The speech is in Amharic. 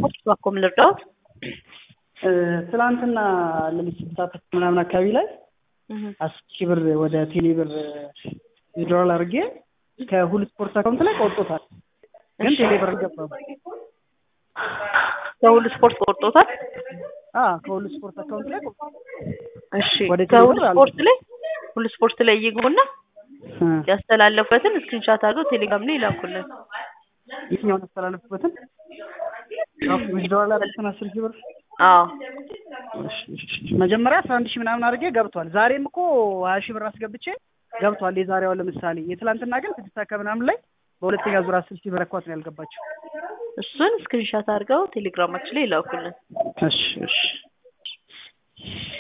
እባክዎ ምን ልርዳዎት? ትናንትና ሌሊት ስድስት ሰዓት ምናምን አካባቢ ላይ እህ አስር ሺህ ብር ወደ ቴሌ ብር ዊዝድሮዋል አድርጌ ከሁሉ ስፖርት አካውንት ላይ ቆርጦታል። ግን ቴሌ ብር አልገባም። ከሁሉ ስፖርት ቆርጦታል? አ ከሁሉ ስፖርት አካውንት ላይ ቆርጦታል። እሺ ወደ ቴሌ ከሁሉ ብር አልገባም። ስፖርት ላይ ሁሉ ስፖርት ላይ ይግቡና እ ያስተላለፉበትን ስክሪንሻት አድርገው ቴሌግራም ላይ ይላኩልን። የትኛውን ያስተላለፉበትን ዊዝድሮዋል አደረግኩትን አስር ሺህ ብር አዎ እሺ፣ እሺ፣ እሺ። መጀመሪያ አስራ አንድ ሺህ ምናምን አድርጌ ገብቷል። ዛሬም እኮ ሀያ ሺህ ብር አስገብቼ ገብቷል። የዛሬዋ ለምሳሌ የትላንትና ግን ስድስት አካባቢ ምናምን ላይ በሁለተኛ ዙር አስር ሺህ ብር አኳት ነው ያልገባቸው። እሱን ስክሪንሻት አድርገው ቴሌግራማችን ላይ ይላኩልን። እሺ፣ እሺ።